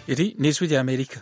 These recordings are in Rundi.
Iri ni ijwi rya Amerika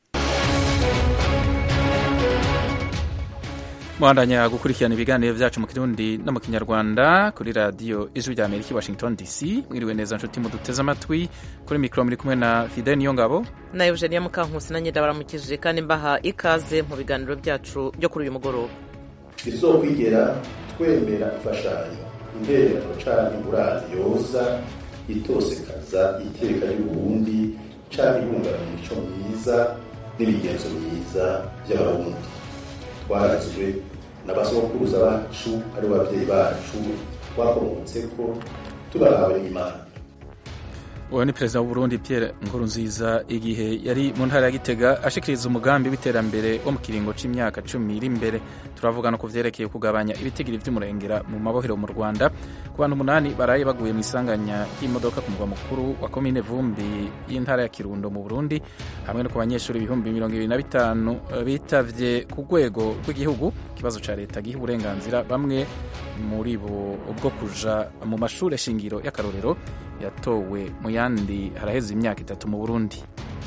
muhandanya gukurikirana ibiganiro byacu mu kirundi no mu kinyarwanda kuri radiyo ijwi rya Amerika i Washington DC mwiriwe neza nshuti muduteze amatwi kuri mikoro muri kumwe na Fidel Niyongabo na Eugenia Mukankusi na nyenda baramukije kandi mbaha ikaze mu biganiro byacu byo kuri uyu mugoroba izokwigera twemera imfashanyo intererano canke ingurane yoza itosekaza iteka y'uburundi canke ihungabanya imico myiza n'imigenzo myiza by'abarundi twarazwe n'abasokuruza bacu ari babyeyi bacu twakomotseko tubahawe n'imana uwo ni perezida w'uburundi Pierre Nkurunziza igihe yari mu ntara ya Gitega ashikiriza umugambi w'iterambere wo mu kiringo c'imyaka cumi iri imbere turavuga no ku vyerekeye kugabanya ibitigiri vy'umurengera mu mabohero mu Rwanda ku bantu umunani baraye baguye mu isanganya ry'imodoka ku mugwa mukuru wa komine Vumbi y'intara ya Kirundo mu Burundi hamwe no ku banyeshuri ibihumbi mirongo ibiri na bitanu bitavye ku rwego rw'igihugu ikibazo ca leta giha uburenganzira bamwe muri bo bwo kuja mu mashure shingiro y'akarorero yatowe mu yandi haraheze imyaka itatu mu Burundi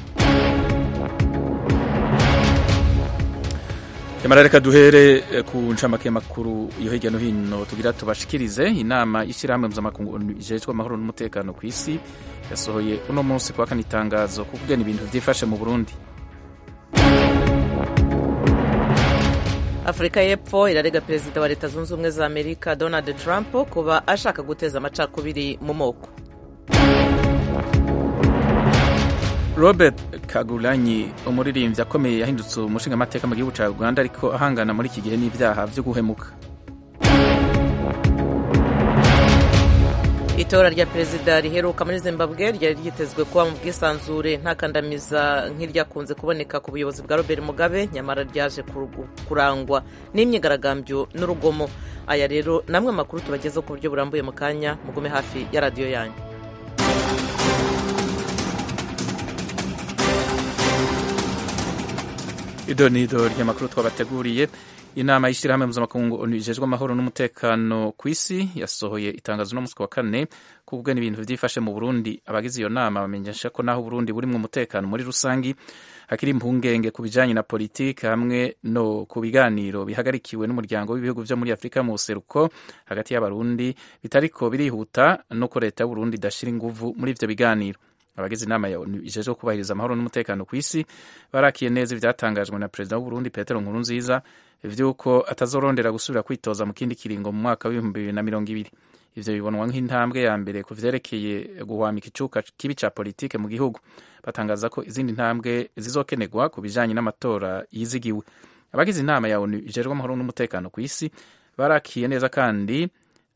Yamara reka duhere ku ncamake makuru yo hirya no hino tugira tubashikirize inama y'ishyirahamwe mpuzamakungu ijejwe amahoro n'umutekano ku isi yasohoye uno munsi kwa kane itangazo ku kugena ibintu vyifashe mu Burundi afurika y'epfo irarega perezida wa leta zunze ubumwe za amerika donald trump kuba ashaka guteza amacakubiri mu moko robert kagulanyi umuririmbyi akomeye yahindutse umushingamateka mu gihugu cya uganda ariko ahangana muri iki gihe n'ibyaha byo guhemuka itora rya perezida riheruka muri zimbabwe ryari ryitezwe kuba mu bwisanzure nta kandamiza nk'iryakunze kuboneka ku buyobozi bwa robert mugabe nyamara ryaje kurangwa n'imyigaragambyo n'urugomo aya rero namwe amakuru tubagezeho ku buryo burambuye mu kanya mugume hafi ya radiyo yanyu ido ni ido ry'amakuru twabateguriye inama y'ishyirahamwe mpuzamakungu ijejwe amahoro n'umutekano ku isi yasohoye itangazo no munsi wa kane kubwe n'ibintu byifashe mu Burundi abagize iyo nama bamenyesha ko naho Burundi burimwo umutekano muri rusangi hakiri impungenge ku bijanye na politiki hamwe no ku biganiro bihagarikiwe n'umuryango w'ibihugu vyo muri Afurika mu buseruko hagati y'abarundi bitariko birihuta nuko leta y'Uburundi idashira inguvu muri ivyo biganiro abagize inama ya ONU ijejwe kubahiriza amahoro n'umutekano ku isi barakiye neza ivyatangajwe na perezida w'Uburundi Petero Nkurunziza vy'uko atazorondera gusubira kwitoza mu kindi kiringo mu mwaka w'ibihumbi bibiri na mirongo ibiri ivyo bibonwa nk'intambwe ya mbere ku vyerekeye guhwamika icuka kibi ca politike mu gihugu batangaza ko izindi ntambwe zizokenerwa ku bijanye n'amatora yizigiwe abagize inama ya ONU ijejwe amahoro n'umutekano ku isi barakiye neza kandi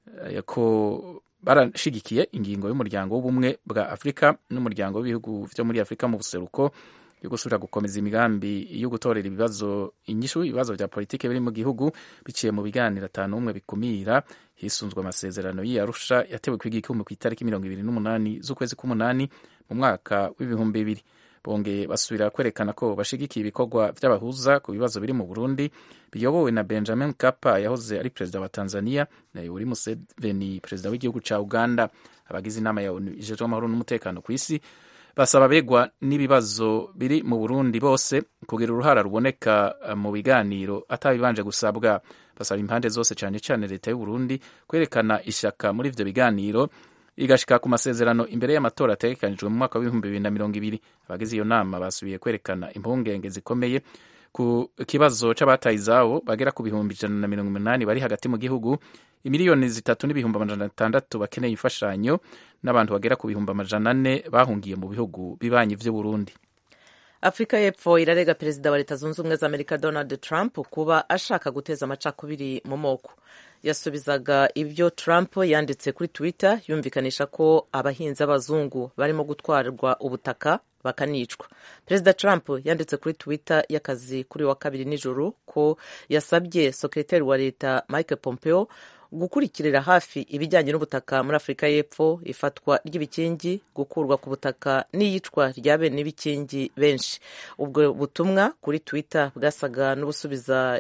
ko barashigikiye ingingo y'umuryango w'ubumwe bwa Afurika n'umuryango w'ibihugu vyo muri Afurika mu buseruko yo gusubira gukomeza imigambi yo gutorera ibibazo inyishu ibibazo vya politike biri mu gihugu biciye mu biganiro atanu umwe bikumira hisunzwe amasezerano y'Arusha yatewe kwiga ikumbi ku itariki mirongo ibiri n'umunani z'ukwezi k'umunani mu mwaka w'ibihumbi bibiri bongeye basubira kwerekana ko bashigikiye ibikorwa vy'abahuza ku bibazo biri mu Burundi biyobowe na Benjamin Mkapa yahoze ari perezida wa Tanzania na Yoweri Museveni perezida w'igihugu ca Uganda abagize inama ya ONU ijejwe amahoro n'umutekano ku isi basaba begwa n'ibibazo biri mu Burundi bose kugira uruhara ruboneka mu biganiro atabibanje gusabwa basaba impande zose cane cane leta y'u Burundi kwerekana ishaka muri ivyo biganiro igashika ku masezerano imbere y'amatora ategekanijwe mu mwaka w'ibihumbi bibiri na mirongo ibiri abagize iyo nama basubiye kwerekana impungenge zikomeye ku kibazo c'abataye izabo bagera ku bihumbi ijana na mirongo umunani bari hagati mu gihugu imiliyoni zitatu n'ibihumbi amajana atandatu bakeneye imfashanyo n'abantu bagera ku bihumbi amajana ane bahungiye mu bihugu bibanyi vy'uburundi afurika y'epfo irarega perezida wa leta zunze ubumwe za amerika donald trump kuba ashaka guteza amacakubiri mu moko yasubizaga ibyo Trump yanditse kuri Twitter yumvikanisha ko abahinzi b'abazungu barimo gutwarwa ubutaka bakanicwa perezida Trump yanditse kuri Twitter y'akazi kuri wa kabiri nijoro ko yasabye sekreteri wa leta Mike Pompeo gukurikirira hafi ibijyanye n'ubutaka muri afurika y'epfo ifatwa ry'ibikingi gukurwa ku butaka n'iyicwa rya bene ibikingi benshi ubwo butumwa kuri twitter bwasaga n'ubusubiza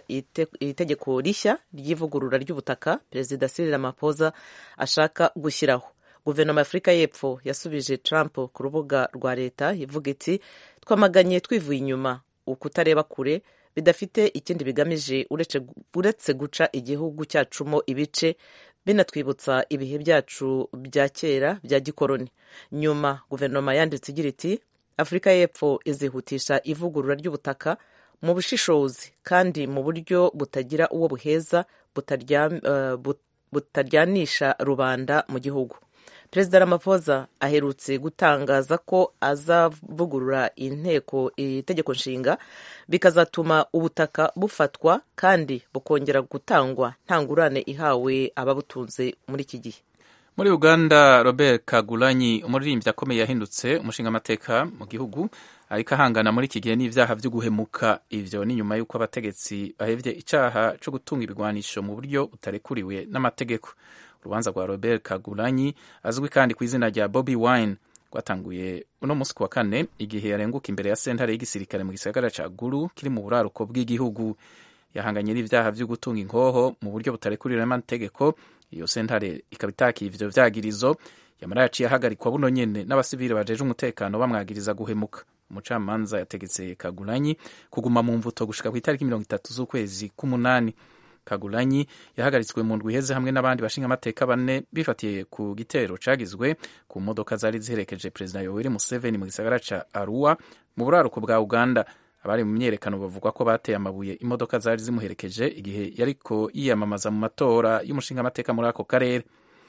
itegeko rishya ry'ivugurura ry'ubutaka perezida Cyril Ramaphosa ashaka gushyiraho guverinoma ya afurika y'epfo yasubije trump ku rubuga rwa leta ivuga iti twamaganye twivuye inyuma ukutareba kure bidafite ikindi bigamije uretse guca igihugu cyacumo ibice binatwibutsa ibihe byacu bya kera bya gikoroni nyuma guverinoma yanditse igira iti afurika y'epfo izihutisha ivugurura ry'ubutaka mu bushishozi kandi mu buryo butagira uwo buheza butaryanisha rubanda mu gihugu perezida ramaphosa aherutse gutangaza ko azavugurura inteko itegeko nshinga bikazatuma ubutaka bufatwa kandi bukongera gutangwa nta ngurane ihawe ababutunze muri iki gihe muri uganda robert kagulanyi umuririmbyi akomeye yahindutse umushingamateka mu gihugu ariko ahangana muri iki gihe n'ibyaha byo guhemuka ivyo ni nyuma y'uko abategetsi bahevye icaha co gutunga ibigwanisho mu buryo butarekuriwe n'amategeko urubanza rwa robert kagulanyi azwi kandi ku izina rya bobi wine rwatanguye uno munsi ku wa kane igihe yarenguka imbere ya sentare y'igisirikare mu gisagara ca gulu kiri mu buraruko bw'igihugu yahanganye n'ivyaha vyo gutunga inkoho mu buryo butarekuriwe n'amategeko iyo sentare ikaba itakiye ivyo vyagirizo yamara yaciye ahagarikwa buno nyene n'abasivili bajeje umutekano bamwagiriza guhemuka umucamanza yategetse kagulanyi kuguma mu mvuto gushika ku itariki mirongo itatu z'ukwezi k'umunani kagulanyi yahagaritswe mu ndwi iheze hamwe n'abandi bashingamateka bane bifatiye ku gitero cagizwe ku modoka zari ziherekeje perezida yoweri museveni mu gisagara ca arua mu buraruko bwa uganda abari mu myerekano bavuga ko bateye amabuye imodoka zari zimuherekeje igihe yariko yiyamamaza mu matora y'umushingamateka muri ako karere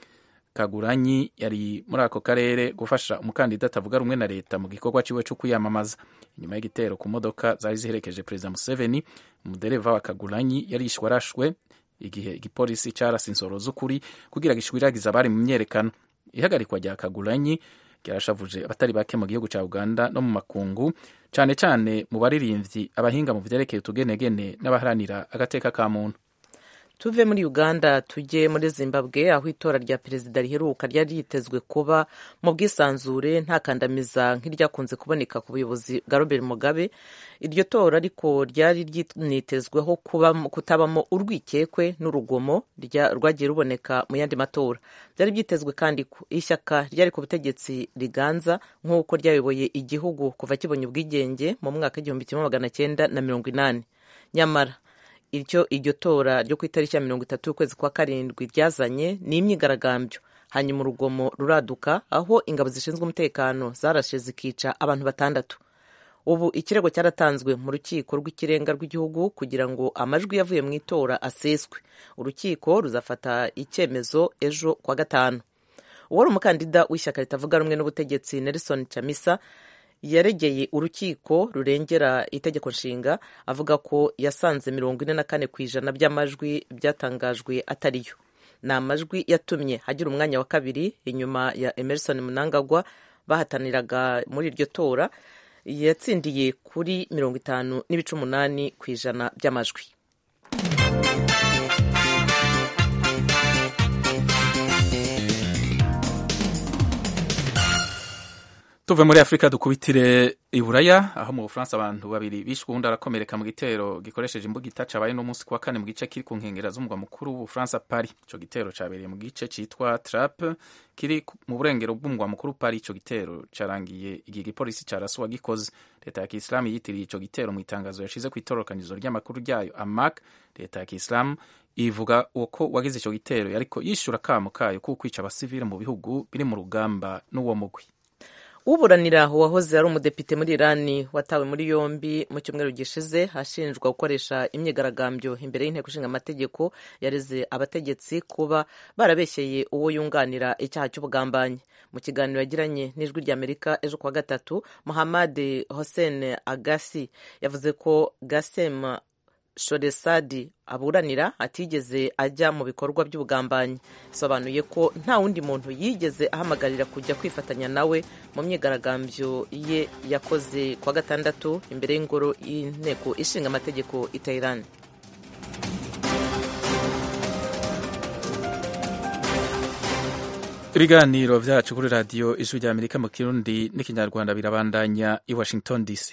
kaguranyi yari muri ako karere gufasha umukandida atavuga rumwe na leta mu gikorwa ciwe co kwiyamamaza inyuma y'igitero ku modoka zari ziherekeje perezida museveni umudereva wa kaguranyi yarishwe arashwe igihe igipolisi carase insoro z'ukuri kugira gishwiragiza abari mu myerekano ihagarikwa rya kaguranyi ryarashavuje abatari bake mu gihugu ca uganda no mu makungu cane cane mu baririmvyi abahinga mu vyerekeye utugenegene n'abaharanira agateka ka muntu tuve muri uganda tujye muri zimbabwe aho itora rya perezida riheruka ryari ryitezwe kuba mu bwisanzure nta kandamiza nk'iryakunze kuboneka ku buyobozi bwa robert mugabe iryo tora ariko ryari ryinitezweho kutabamo urwikekwe n'urugomo rwagiye ruboneka mu yandi matora byari byitezwe kandi ko ishyaka ryari ku butegetsi riganza nk'uko ryayoboye igihugu kuva kibonye ubwigenge mu mwaka w'igihumbi kimwe magana cyenda na mirongo inani nyamara iryo iryo tora ryo ku itariki ya mirongo itatu y'ukwezi kwa karindwi ryazanye ni imyigaragambyo hanyuma urugomo ruraduka aho ingabo zishinzwe umutekano zarashe zikica abantu batandatu ubu ikirego cyaratanzwe mu rukiko rw'ikirenga rw'igihugu kugira ngo amajwi yavuye mu itora aseswe urukiko ruzafata icyemezo ejo kwa gatanu uwari umukandida w'ishyaka ritavuga rumwe n'ubutegetsi nelson chamisa yaregeye urukiko rurengera itegeko nshinga avuga ko yasanze mirongo ine na kane ku ijana by'amajwi byatangajwe atariyo ni amajwi yatumye hagira umwanya wa kabiri inyuma ya emerson munangagwa bahataniraga muri iryo tora yatsindiye kuri mirongo itanu n'ibice umunani ku ijana by'amajwi tuve muri afurika dukubitire iburaya aho mu bufaransa abantu babiri bishwe uwundi arakomereka mu gitero gikoresheje imbugita cabaye n'umunsi kuwa kane mu gice kiri ku nkengera z'umugwa mukuru w'ubufaransa paris ico gitero cabereye mu gice citwa trap kiri mu burengero bw'umugwa mukuru paris ico gitero carangiye igihe igipolisi carasuwa gikoze leta ya kisilamu yitiriye ico gitero mu itangazo yashize ku itororokanizo ry'amakuru ryayo amak leta ya kisilamu ivuga uko wagize ico gitero yariko yishura kamo kayo kukwica abasivile mu bihugu biri mu rugamba n'uwo mugwi uburanira uwahoze ari umudepite muri irani watawe muri yombi mu cyumweru gishize ashinjwa gukoresha imyigaragambyo imbere y'inteko ishinga amategeko yareze abategetsi kuba barabeshyeye uwo yunganira icyaha cy'ubugambanyi mu kiganiro yagiranye n'ijwi ry'amerika ejo kuwa gatatu muhammad hossein agasi yavuze ko gasem shoresadi aburanira atigeze ajya mu bikorwa by'ubugambanyi bisobanuye ko nta wundi muntu yigeze ahamagarira kujya kwifatanya nawe mu myigaragambyo ye yakoze kuwa gatandatu imbere y'ingoro y'inteko ishinga amategeko i Tehran ibiganiro byacu kuri radiyo ijwi rya amerika mu kirundi n'ikinyarwanda birabandanya i washington dc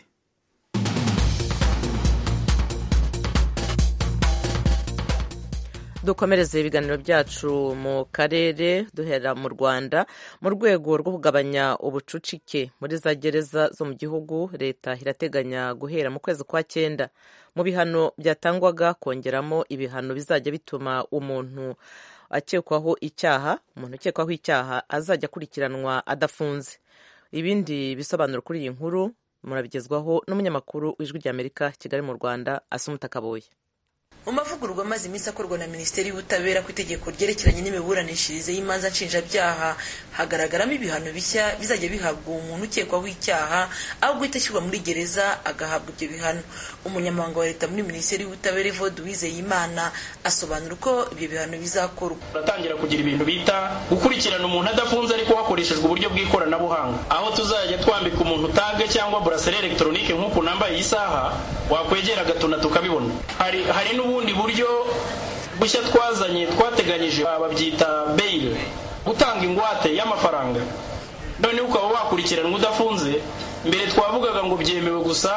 dukomereze ibiganiro byacu mu karere duhera mu rwanda mu rwego rwo kugabanya ubucucike muri za gereza zo mu gihugu leta irateganya guhera mu kwezi kwa cyenda mu bihano byatangwaga kongeramo ibihano bizajya bituma umuntu akekwaho icyaha umuntu ukekwaho icyaha azajya akurikiranwa adafunze ibindi bisobanuro kuri iyi nkuru murabigezwaho n'umunyamakuru w'ijwi ry'amerika kigali mu rwanda asumuta kaboye mu mavugururwa amaze iminsi akorwa na minisiteri y'ubutabera ku itegeko ryerekeranye n'imiburanishirize y'imanza nshinjabyaha hagaragaramo ibihano bishya bizajya bihabwa umuntu ukekwaho icyaha aho guhita ashyirwa muri gereza agahabwa ibyo bihano umunyamabanga wa leta muri minisiteri y'ubutabera evode uwizeyimana asobanura uko ibyo bihano bizakorwa turatangira kugira ibintu bita gukurikirana umuntu adafunze ariko hakoreshejwe uburyo bw'ikoranabuhanga aho tuzajya twambika umuntu tage cyangwa buraseri elegitoronike nk'uku nambaye iyi saha wakwegera agatuna tukabibona hari hari n'ubundi buryo bushya twazanye twateganyije babyita beyile gutanga ingwate y'amafaranga noneho ukaba wakurikiranwa udafunze mbere twavugaga ngo byemewe gusa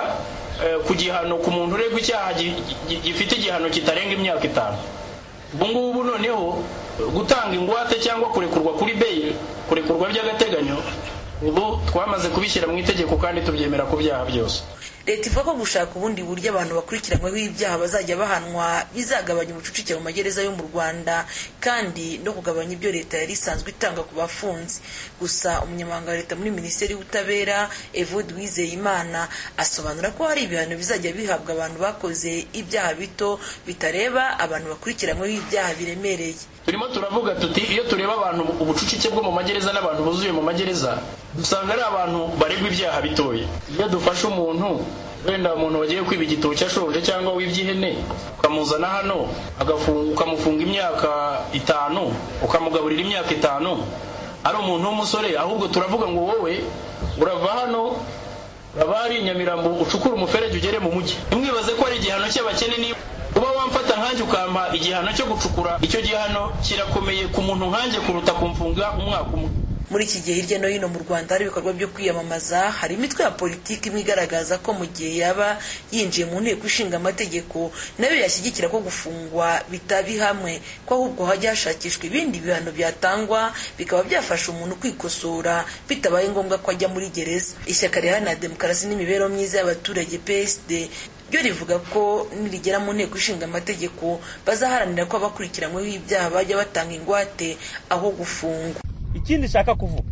ku gihano ku muntu uregwa icyaha gifite igihano kitarenga imyaka itanu ubu ngubu noneho gutanga ingwate cyangwa kurekurwa kuri beyile kurekurwa by'agateganyo ubu twamaze kubishyira mu itegeko kandi tubyemera ku byaha byose leta ivuga ko gushaka ubundi buryo abantu bakurikiranyweho ibyaha bazajya bahanwa bizagabanya ubucucike mu magereza yo mu rwanda kandi no kugabanya ibyo leta yari isanzwe itanga ku bafunzi gusa umunyamabanga wa leta muri minisiteri y'ubutabera evode wizeyimana asobanura ko hari ibihano bizajya bihabwa abantu bakoze ibyaha bito bitareba abantu bakurikiranyweho ibyaha biremereye turimo turavuga tuti iyo tureba abantu ubucucike bwo mu magereza n'abantu buzuye mu magereza dusanga ari abantu baregwa ibyaha bitoya iyo dufashe umuntu wenda umuntu wagiye kwiba igitoki ashonje cyangwa wibye ihene ukamuzana hano ukamufunga imyaka itanu ukamugaburira imyaka itanu ari umuntu w'umusore ahubwo turavuga ngo wowe urava hano urava hari inyamirambo ucukura umuferege ugere mu mujyi ntimwibaze ko ari igihano cy'abakene niba uba wamfata nkanjye ukampa igihano cyo gucukura icyo gihano kirakomeye ku muntu nkanjye kuruta kumfunga umwaka umwe muri iki gihe hirya no hino mu rwanda hari ibikorwa byo kwiyamamaza hari imitwe ya politiki imwe igaragaza ko mu gihe yaba yinjiye mu nteko ishinga amategeko nayo yashyigikira ko gufungwa bitabi hamwe ko ahubwo hajya hashakishwa ibindi bihano byatangwa bikaba byafasha umuntu kwikosora bitabaye ngombwa ko ajya muri gereza ishyaka riharanira demokarasi n'imibereho myiza y'abaturage psd ryo rivuga ko nirigera mu nteko ishinga amategeko bazaharanira ko abakurikiranyweho ibyaha bajya batanga ingwate aho gufungwa ikindi nshaka kuvuga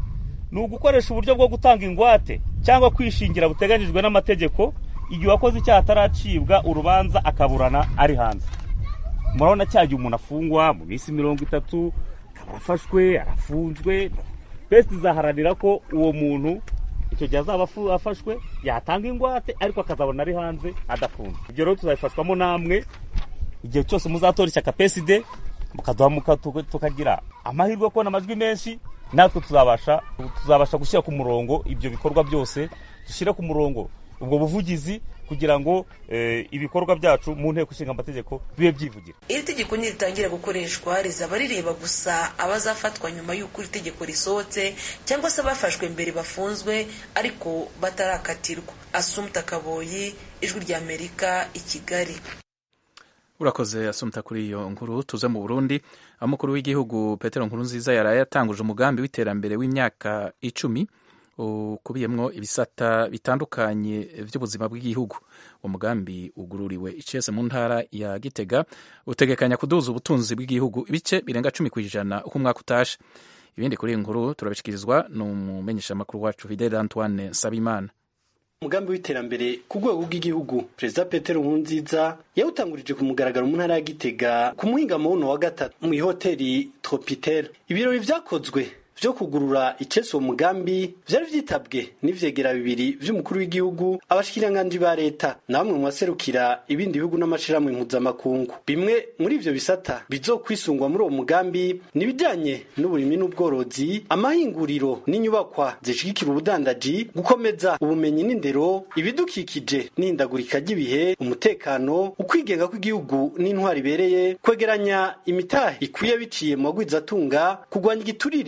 ni ugukoresha uburyo bwo gutanga ingwate cyangwa kwishingira buteganyijwe n'amategeko igihe uwakoze icyaha ataracibwa urubanza akaburana ari hanze murabona cya gihe umuntu afungwa mu minsi mirongo itatu akaba afashwe arafunzwe pesi izaharanira ko uwo muntu icyo gihe azaba afashwe yatanga ingwate ariko akazabona ari hanze adafunze ibyo rero tuzabifashwamo namwe igihe cyose muzatora ishyaka peside mukaduha tukagira amahirwe yo kubona amajwi menshi natwe tuzabasha tuzabasha gushyira ku murongo ibyo bikorwa byose dushyire ku murongo ubwo buvugizi kugira ngo ibikorwa byacu mu nteko ishinga amategeko bibe byivugira iri tegeko niritangira gukoreshwa rizaba rireba gusa abazafatwa nyuma y'uko iri tegeko risohotse cyangwa se abafashwe mbere bafunzwe ariko batarakatirwa asumta kaboyi ijwi ry'amerika i kigali urakoze asumta kuri iyo nkuru tuze mu burundi aho umukuru w'igihugu petero nkurunziza yaraye yatanguje umugambi w'iterambere w'imyaka icumi ukubiyemo ibisata bitandukanye by'ubuzima bw'igihugu uwo mugambi ugururiwe icese mu ntara ya gitega utegekanya kuduza ubutunzi bw'igihugu ibice birenga cumi ku ijana uko umwaka utashe ibindi kuri iyi nkuru turabishyikirizwa n'umumenyeshamakuru wacu fidele antoine nsabimana umugambi w'iterambere ku rwego rw'igihugu perezida petero nkurunziza yawutangurije ku mugaragaro mu ntara ya gitega ku muhingamo wuno wa gatatu mu ihoteli tropitel ibirori vyakozwe vyo kugurura icese uwo mugambi vyari vyitabwe n'ivyegera bibiri vy'umukuru w'igihugu abashikiranganji ba leta na bamwe mu baserukira ibindi bihugu n'amashirahamwe mpuzamakungu bimwe muri ivyo bisata bizokwisungwa muri uwo mugambi ni ibijanye n'uburimyi n'ubworozi amahinguriro n'inyubakwa zishigikira ubudandaji gukomeza ubumenyi n'indero ibidukikije n'ihindagurika ry'ibihe umutekano ukwigenga kw'igihugu n'intwari ibereye kwegeranya imitahe ikwiye biciye mu magwizatunga kurwanya igiturire no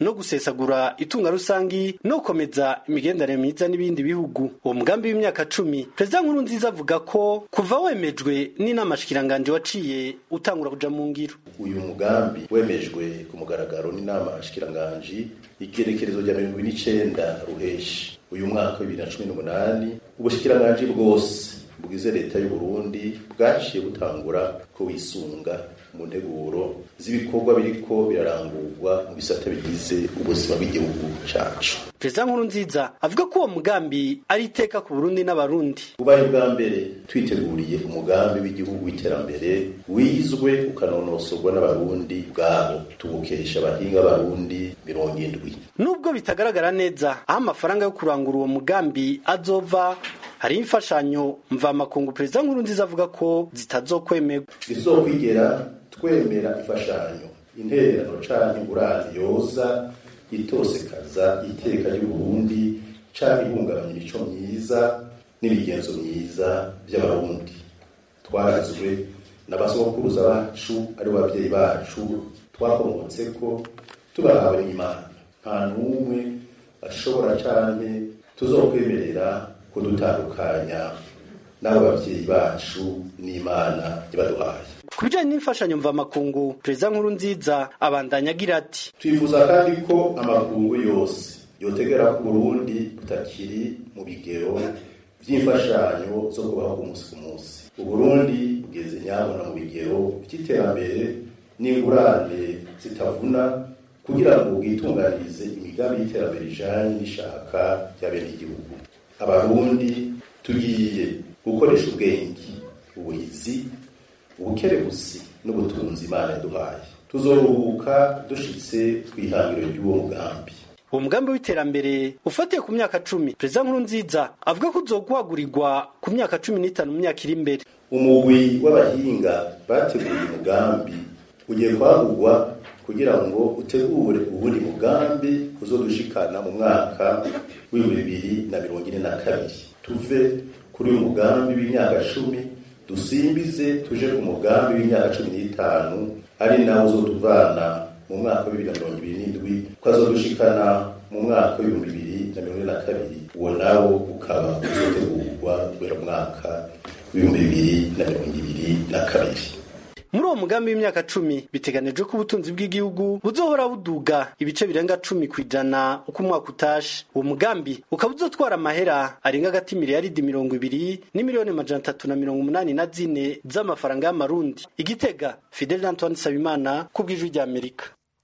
no gusesagura itunga rusangi no gukomeza imigenderanire myiza n'ibindi bihugu uwo mugambi w'imyaka cumi perezida nkuru nziza avuga ko kuva wemejwe n'inama shikiranganje waciye utangura kuja mu ngiro uyu mugambi wemejwe ku mugaragaro n'inama shikiranganji igerekerezo rya mirongo ine n'icenda ruheshi uyu mwaka wa bibiri na cumi n'umunani ubushikiranganji bwose bwize leta y'u Burundi bwaciye butangura ko wisunga mu nteguro z'ibikorwa biriko birarangurwa mu bisata bigize ubuzima bw'igihugu cacu perezida nkuru nziza avuga ko uwo mugambi ari iteka ku burundi n'abarundi ubaye bwa mbere twiteguriye umugambi w'igihugu w'iterambere wizwe ukanonosorwa n'abarundi bwabo tubukesha abahinga b'abarundi mirongo indwi nubwo bitagaragara neza aho amafaranga yo kurangura uwo mugambi azova hari imfashanyo mvamakungu perezida nkuru nziza avuga ko zitazokwemerwa izokwigera twemera imfashanyo intererano canke ingurane yoza itosekaza iteka ry'uburundi canke ihungabanya imico myiza n'imigenzo myiza vy'abarundi twarazwe n'abasokuruza bacu ari babyeyi bacu twakomotseko tubahawe n'imana nta n'umwe ashobora canke tuzokwemerera kudutandukanya n'abo babyeyi bacu n'imana ibaduhaye ku bijanye n'imfashanyo mvamakungu perezida nkuru nziza abandanya agira ati twifuza kandi ko amakungu yose yotegera ku burundi butakiri mu bigero vy'imfashanyo zo kubaho ku munsi ku munsi uburundi bugeze nyabona mu bigero vy'iterambere n'ingurane zitavuna kugira ngo bwitunganirize imigambi y'iterambere ijanye n'ishaka rya bene igihugu abarundi tugiye gukoresha ubwenge ubuhizi ubukerebusi n'ubutunzi imana yaduhaye tuzoruhuka dushitse kw'ihangiro ry'uwo mugambi uwo mugambi w'iterambere ufatiye ku myaka cumi perezida nkuru nziza avuga ko uzoguhagurirwa ku myaka cumi n'itanu mu myaka iri imbere umugwi w'abahinga bateguye umugambi ugiye kwagurwa kugira ngo utegure uwundi mugambi uzodushikana mu mwaka w'ibihumbi bibiri na mirongo ine na kabiri tuve kuri uyu mugambi w'imyaka cumi dusimbize tuje ku mugambi w'imyaka cumi n'itanu ari nawo uzotuvana mu mwaka wa bibiri na mirongo ibiri n'indwi ukazodushikana mu mwaka w'ibihumbi bibiri na mirongo ine na kabiri uwo nawo ukaba uzotegurwa guhera mu mwaka w'ibihumbi bibiri na mirongo ibiri na kabiri muri uwo mugambi w'imyaka cumi biteganijwe ko ubutunzi bw'igihugu buzohora buduga ibice birenga cumi ku ijana uko umwaka utashe uwo mugambi ukaba uzotwara amahera arenga agati miliyaridi mirongo ibiri n'imiliyoni majana atatu na mirongo umunani na zine z'amafaranga y'amarundi igitega fidel antoine nsabimana ku bw'ijwi ry'amerika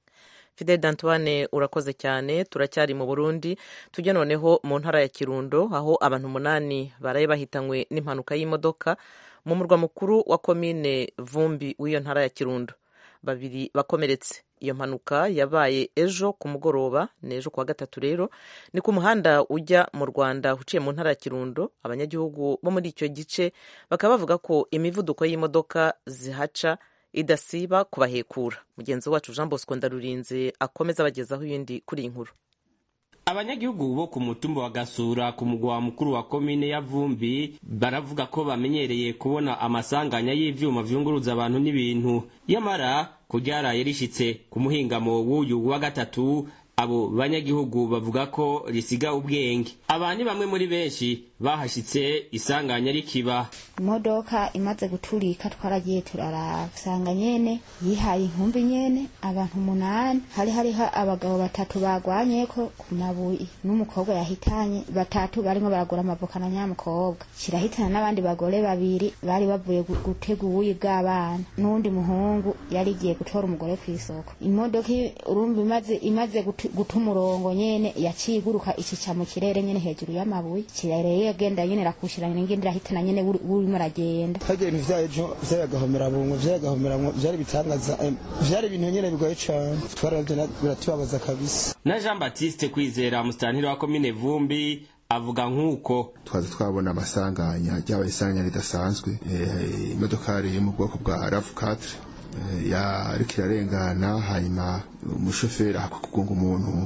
fidel d'antoine urakoze cyane turacyari mu burundi tujya noneho mu ntara ya kirundo aho abantu umunani baraye bahitanywe n'impanuka y'imodoka mu murwa mukuru wa komine vumbi w'iyo ntara ya kirundo babiri bakomeretse iyo mpanuka yabaye ejo ku mugoroba ni ejo kuwa gatatu rero ni ku muhanda ujya mu rwanda uciye mu ntara ya kirundo abanyagihugu bo muri icyo gice bakaba bavuga ko imivuduko y'imodoka zihaca idasiba kubahekura mugenzi wacu jean bosco ndarurinze akomeza abagezaho ibindi kuri iyi nkuru abanyagihugu bo ku mutumba wa gasura ku mugwa mukuru wa komine ya vumbi baravuga ko bamenyereye kubona amasanganya y'ivyuma vyunguruza abantu n'ibintu yamara kuryaraye rishitse ku muhingamo w'uyu wa gatatu abo banyagihugu bavuga ko risiga ubwenge aba ni bamwe muri benshi bahashitse isanganya rikiba imodoka imaze guturika twaragiye turaraba usanga nyene yihaye inkumbi nyene abantu umunani hari hariho abagabo batatu bagwanyeko ku mabuye n'umukobwa yahitanye batatu barimo baragura amavoka na nyamukobwa kirahitana n'abandi bagore babiri bari bavuye gutega ubuyi bw'abana n'uwundi muhungu yari igiye gutora umugore ku isoko imodoka urumva imaze imaze guta umurongo nyene yaciye iguruka ikica mu kirere nyene hejuru y'amabuye kirere yagenda nyene rakushirana n'ingindi irahitana nyene urimo aragenda hagiye ibintu vya ejo vy'agahomera bungo vy'agahomera vyari bitangaza vyari ibintu nyene bigoye cane twaravye biratubabaza kabisa na Jean Baptiste kwizera musitantiri wa komine Vumbi avuga nk'uko twaza twabona amasanganya ryabaye isanganya ridasanzwe imodokari yo mu bwoko bwa RAV4 yariko irarengana hanyuma umushoferi akugonga umuntu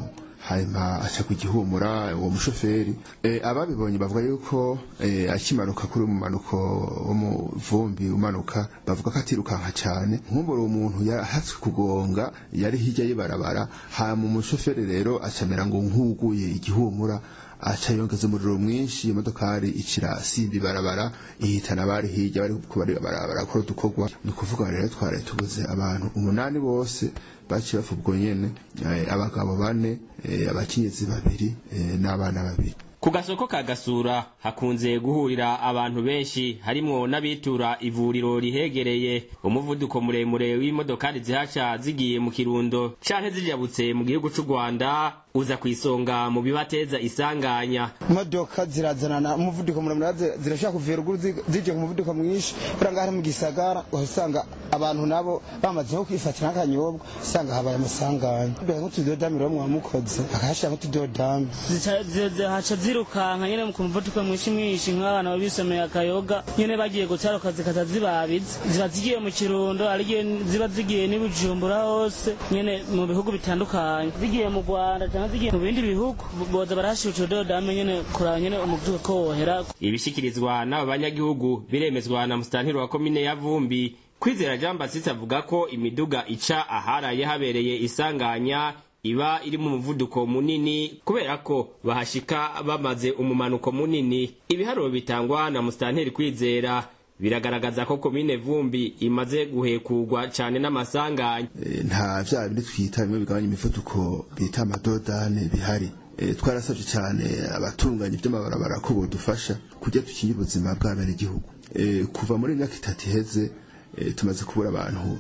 hanyuma aca ku gihumura uwo mushoferi e, ababibonye bavuga yuko e, akimanuka kuri umumanuko wo mu vumbi umanuka bavuga ko atirukanka cyane nkumbura umuntu yahatswe kugonga yari hirya y'ibarabara hanyuma umushoferi rero acamera ngo nkuguye igihumura aca yongeza umuriro mwinshi imodokari icira simba ibarabara ihitana abari hirya bari kubari barakora udukorwa ni ukuvuga rero twari tubuze abantu umunani bose baciye bapfa ubwo nyene abagabo bane abakenyezi babiri n'abana babiri ku gasoko ka gasura hakunze guhurira abantu benshi harimwo n'abitura ivuriro rihegereye umuvuduko muremure w'imodokari zihaca zigiye mu kirundo canke zijabutse mu gihugu c'u rwanda uza ku isonga mu bibateza isanganya imodoka zirazanana umuvuduko muremure zirashaka kuva ruguru zije ku muvuduko mwinshi buriya ngaho mu gisagara usanga abantu nabo bamaze nko kwifatira nk'akanyobwa usanga habaye amasanganya nk'utudodami rero mwamukoze akahashira nk'utudodami haca zirukanka nyene ku muvuduko mwinshi mwinshi nk'abana babisomeye akayoga nyene bagiye gutaruka zikaza zibabiza ziba zigiye mu kirundo arigiye ziba zigiye n'ibujumbura hose nyene mu bihugu bitandukanye zigiye mu rwanda cyangwa zigiye mu bindi bihugu boza barashira utudodame nyene kuraba nyene umuvuduko ko wohera ibishikirizwa n'aba banyagihugu biremezwa na musitantiri wa komine ya vumbi kwizera jean basisi avuga ko imiduga ica aharaye habereye isanganya iba iri mu muvuduko munini kubera ko bahashika bamaze umumanuko munini ibiharuro bitangwa na musitanteri kwizera biragaragaza ko komine vumbi imaze guhekurwa cyane n'amasanganya e, nta vya bindi twita bimwe bigabanya imivuduko bita amadodane bihari e, twarasavye cyane abatunganya ivy'amabarabara ko bodufasha kugira dukinge ubuzima bw'abenegihugu e, kuva muri imyaka itatu iheze e, tumaze kubura abantu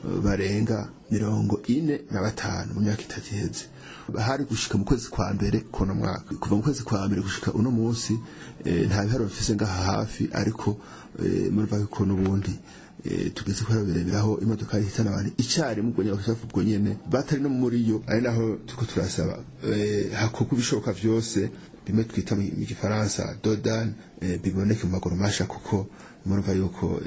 barenga mirongo ine na batanu mu myaka itatu iheze hari gushika mu kwezi kwa mbere kuno mwaka kuva mu kwezi kwa mbere gushika uno munsi nta biharuro bifise ngaha hafi ariko murumva yuko n'ubundi tugeze ko bireberaho imodoka ihitana abantu icyarimwe ubwo nyine bakashafu ubwo nyene batari no muri yo ari naho turiko turasaba hakorwa ibishoboka vyose bimwe twita mu gifaransa dodan biboneke mu maguru masha kuko murumva yuko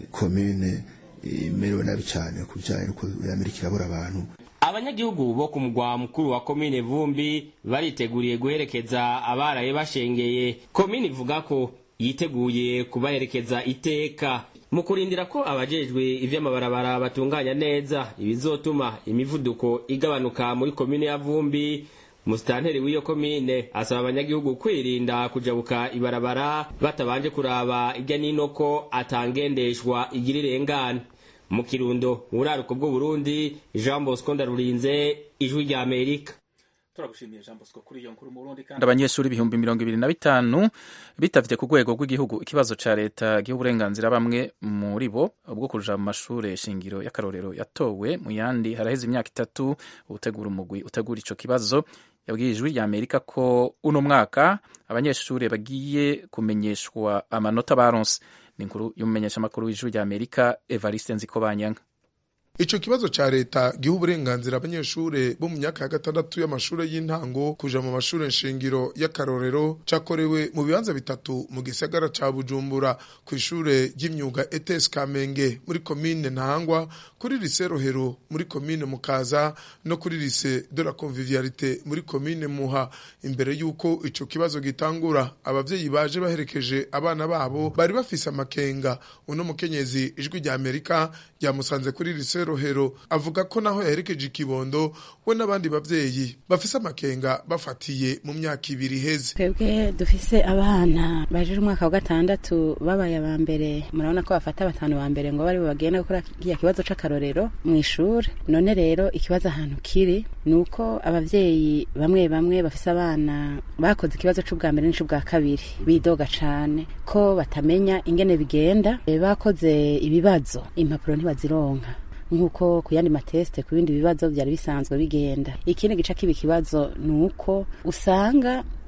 komine imerewe nabi cyane ku bijyanye n'uko amerika irabura abantu abanyagihugu bo ku mugwa mukuru wa komine vumbi bariteguriye guherekeza abaraye bashengeye komine ivuga ko yiteguye kubaherekeza iteka mu kurindira ko abajejwe ivy'amabarabara batunganya neza ibizotuma imivuduko igabanuka muri komine ya vumbi musitanteri w'iyo komine asaba abanyagihugu kwirinda kujabuka ibarabara batabanje kuraba irya nino ko atangendeshwa igira irengana mu kirundo mu buraruko bw'uburundi jean bosco ndarurinze ijwi rya amerika turagushimiye jean bosco kuri iyo nkuru mu burundi kandi abanyeshuri ibihumbi mirongo ibiri na bitanu bitavye ku rwego rw'igihugu ikibazo ca leta giha uburenganzira bamwe muri bo bwo kuja mu mashure shingiro y'akarorero yatowe mu yandi haraheze imyaka itatu utegura umugwi utegura ico kibazo yabwiye ijwi rya amerika ko uno mwaka abanyeshuri bagiye kumenyeshwa amanota baronse ni inkuru y'umumenyeshamakuru w'ijwi rya amerika evariste nzikobanyanga ico kibazo ca leta giha uburenganzira abanyeshure bo mu myaka ya gatandatu y'amashure y'intango kuja mu mashure nshingiro y'akarorero cakorewe mu bibanza bitatu mu gisagara ca bujumbura kw'ishure ry'imyuga etes kamenge muri komine ntahangwa kuri lise rohero muri komine mukaza no kuri lise de la convivialité muri komine muha imbere y'uko ico kibazo gitangura abavyeyi baje baherekeje abana babo bari bafise amakenga uno mukenyezi ijwi rya amerika ryamusanze kuri lise rohero avuga ko naho yaherekeje ikibondo we n'abandi bavyeyi bafise amakenga bafatiye mu myaka ibiri iheze twebwe dufise abana baje umwaka wa gatandatu babaye aba mbere murabona ko bafata batanu ba mbere ngo bari bagenda gukora kiya kibazo c'akarorero mu ishuri none rero ikibazo ahantu kiri ni uko abavyeyi bamwe bamwe bafise abana bakoze ikibazo c'ubwa mbere n'ic'ubwa kabiri bidoga cane ko batamenya ingene bigenda bakoze ibibazo impapuro ntibazironka nk'uko ku yandi matesite ku bindi bibazo byari bisanzwe bigenda ikindi gice kiba ikibazo ni uko usanga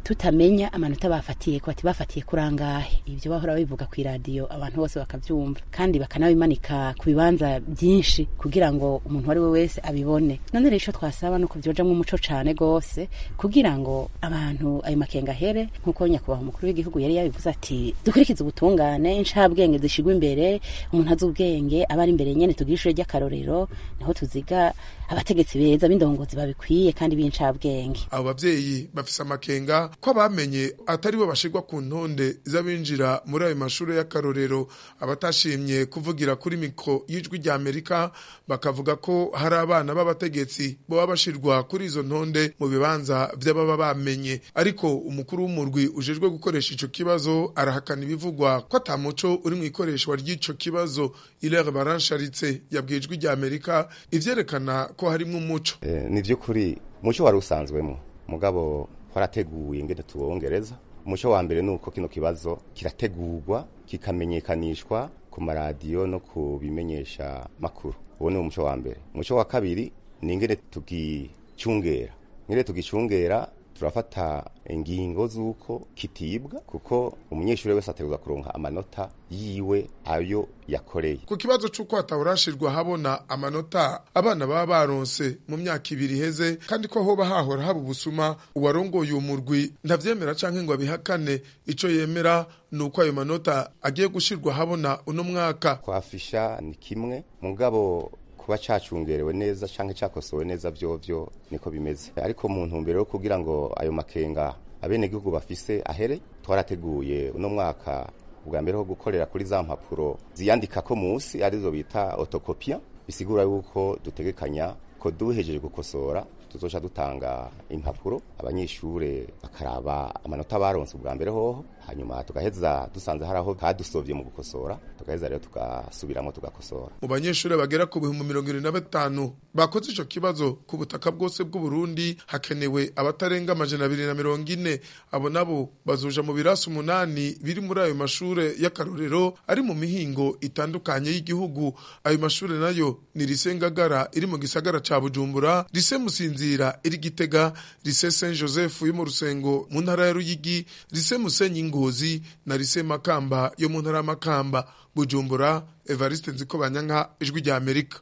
tutamenya amanota bafatiye ko bati bafatiye kuri angahe ibyo bahora bivuga ku iradiyo abantu bose bakabyumva kandi bakanabimanika ku bibanza byinshi kugira ngo umuntu uwo ari we wese abibone none rero icyo twasaba ni uko byojamwo umuco cane gose kugira ngo abantu ayo makenga ahere nk'uko nyakubahwa umukuru w'igihugu yari yabivuze ati dukurikize ubutungane incabwenge zishigwa imbere umuntu azi ubwenge aba ari imbere nyene tugira ishure ry'akarorero niho tuziga abategetsi beza b'indongozi babikwiye kandi b'incabwenge abo bavyeyi bafise amakenga ko abamenye atari bo bashirwa ku ntonde z'abinjira muri ayo mashuri y'akarorero abatashimye kuvugira kuri mikro y'ijwi rya amerika bakavuga ko hari abana b'abategetsi boba bashirwa kuri izo ntonde mu bibanza vy'ababa bamenye ariko umukuru w'umurwi ujejwe gukoresha ico kibazo arahakana ibivugwa ko ata muco uri mu ikoreshwa ry'ico kibazo ilere baransharitse yabwiye ijwi rya amerika ivyerekana ko harimwo umuco Eh, ni vy'ukuri umuco wari usanzwemo mugabo twarateguye ingene tuwongereza umuco wa mbere ni uko kino kibazo kirategurwa kikamenyekanishwa ku maradiyo no ku bimenyesha makuru uwo ni umuco wa mbere umuco wa kabiri ni ingene tugicungera ingene tugicungera turafata ingingo z'uko kitibwa kuko umunyeshuri wese ategerezwa kuronka amanota yiwe ayo yakoreye ku kibazo c'uko hatahorashirwa habona amanota abana baba baronse mu myaka ibiri iheze kandi ko hoba hahora haba ubusuma uwarongoye uwo murwi ntavyemera canke ngo abihakane ico yemera ni uko ayo manota agiye gushirwa habona uno mwaka kwafisha ni kimwe mugabo kuba cacungerewe neza canke cakosowe neza vyovyo niko bimeze ariko mu ntumbero yo kugira ngo ayo makenga abenegihugu bafise ahere twarateguye uno mwaka ubwa mbere ho gukorera kuri za mpapuro ziyandikako musi arizo bita otokopia bisigura yuko dutegekanya ko duhejeje gukosora tuzoca dutanga impapuro abanyeshure bakaraba amanota baronse ubwa mbere hoho hanyuma tugaheza dusanze hari aho kadusovye mu gukosora tugaheza rero tugasubiramo tugakosora mu banyeshuri bagera ku bihumbi mirongo irindwi na batanu bakoze ico kibazo ku butaka bwose bw'uburundi hakenewe abatarenga amajana abiri na mirongo ine abo nabo bazoja mu birasi umunani biri muri ayo mashure y'akarorero ari mu mihingo itandukanye y'igihugu ayo mashure nayo ni rise ngagara iri mu gisagara ca bujumbura rise musinzira iri gitega rise saint joseph yo mu rusengo mu ntara ya ruyigi rise musenyi ngozi na rise makamba yo mu ntara ya makamba bujumbura evariste nzikobanyanka ijwi rya amerika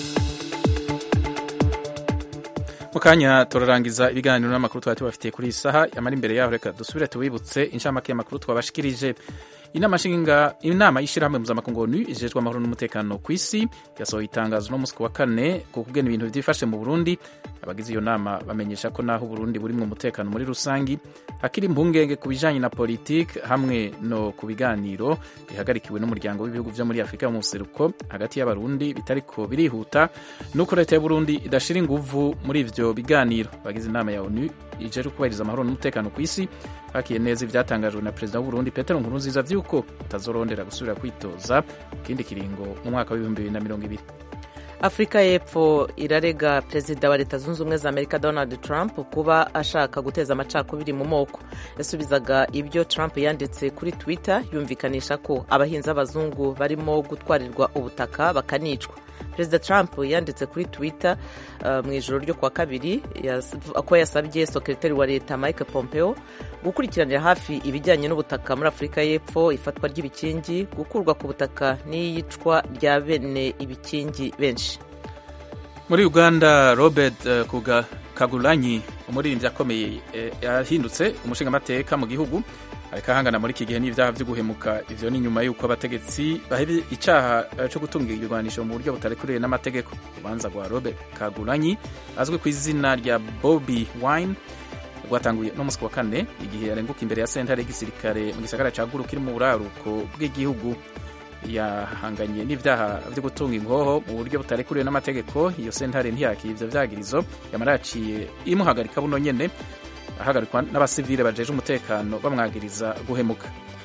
mu kanya turarangiza ibiganiro n'amakuru twari tubafitiye kuri iyi saha yamara imbere yaho reka dusubire tubibutse inshamake y'amakuru twabashikirije inama nshinga inama y'ishyirahamwe mpuzamakungu onu ijejwe amahoro n'umutekano ku isi yasohoye itangazo no munsi ku wa kane ku kugena ibintu byifashe mu burundi abagize iyo nama bamenyesha ko naho uburundi buri mu mutekano muri rusangi hakiri impungenge ku bijanye na politiki hamwe no ku biganiro bihagarikiwe n'umuryango w'ibihugu vyo muri afurika mu buseruko hagati y'abarundi bitariko birihuta nuko leta y'uburundi idashira inguvu muri ivyo biganiro abagize inama ya onu ijejwe kubahiriza amahoro n'umutekano ku isi bakiye neza ivyatangajwe na perezida w'uburundi petero nkurunziza vy'uko utazorondera gusubira kwitoza mu kindi kiringo mu mwaka w'ibihumbi bibiri na mirongo ibiri afurika y'epfo irarega perezida wa leta zunze ubumwe za amerika donald trump kuba ashaka guteza amacakubiri mu moko yasubizaga ibyo trump yanditse kuri twitter yumvikanisha ko abahinzi b'abazungu barimo gutwarirwa ubutaka bakanicwa perezida trump yanditse kuri twitter uh, mu ijoro ryo kuwa kabiri ko yasabye sekretari wa leta mike pompeo gukurikiranira hafi ibijyanye n'ubutaka muri afurika y'epfo ifatwa ry'ibikingi gukurwa ku butaka n'iyicwa rya bene ibikingi benshi muri uganda robert uh, kuga kagulanyi umuririmbyi akomeye yahindutse uh, umushingamateka mu gihugu ariko ahangana muri iki gihe n'ibyaha byo guhemuka ivyo ni nyuma y'uko abategetsi bahebe icaha co gutunga ibigwanisho mu buryo butarekuriwe n'amategeko urubanza rwa robert kagulanyi azwi ku izina rya bobi wine rwatanguye no musi wa kane igihe yarenguka imbere ya sentare y'igisirikare mu gisagara ca guru kiri mu buraruko bw'igihugu yahanganye n'ivyaha vyo gutunga ingoho mu buryo butarekuriwe n'amategeko iyo sentare ntiyakira ivyo vyagirizo yamara yaciye imuhagarika buno nyene ahagarikwa n'abasivile bajeje umutekano bamwagiriza guhemuka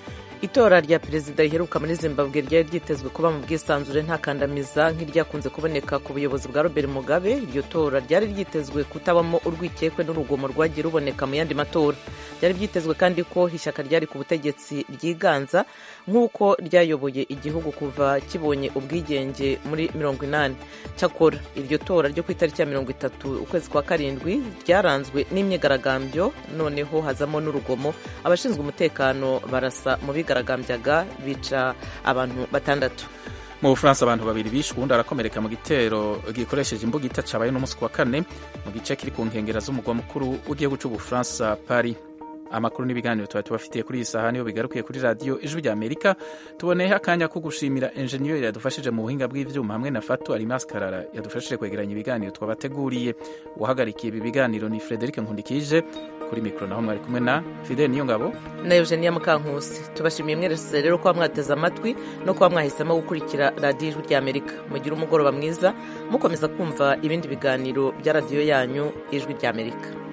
itora rya perezida riheruka muri zimbabwe ryari ryitezwe kuba mu bwisanzure nta kandamiza nk'iryakunze kuboneka ku buyobozi bwa robert mugabe iryo tora ryari ryitezwe kutabamo urwikekwe n'urugomo rwagiye ruboneka mu yandi matora byari byitezwe kandi ko ishyaka ryari ku butegetsi ryiganza nk'uko ryayoboye igihugu kuva kibonye ubwigenge muri mirongo inani cyakora iryo tora ryo ku itariki ya mirongo itatu ukwezi kwa karindwi ryaranzwe n'imyigaragambyo noneho hazamo n'urugomo abashinzwe umutekano barasa mu bigaragambyaga bica abantu batandatu mu bufaransa abantu babiri bishwe uwundi arakomereka mu gitero gikoresheje imbugita cabaye n'umunsi wa kane mu gice kiri ku nkengera z'umugwa mukuru w'igihugu c'ubufaransa paris amakuru n'ibiganiro tuba tubafitiye kuri iyi saha niyo bigarukiye kuri radiyo ijwi rya amerika tuboneyeho akanya ko gushimira enjeniyeri yadufashije mu buhinga bw'ivyuma hamwe na fatu alimas karara yadufashije kwegeranya ibiganiro twabateguriye uwahagarikiye ibi biganiro ni frederic nkundikije kuri mikoro naho mwari kumwe na fidel niyo ngabo na eugenia mukankusi tubashimiye mwese rero kuba mwateze amatwi no kuba mwahisemo gukurikira radiyo ijwi rya amerika mugire umugoroba mwiza mukomeza kumva ibindi biganiro bya radiyo yanyu ijwi rya amerika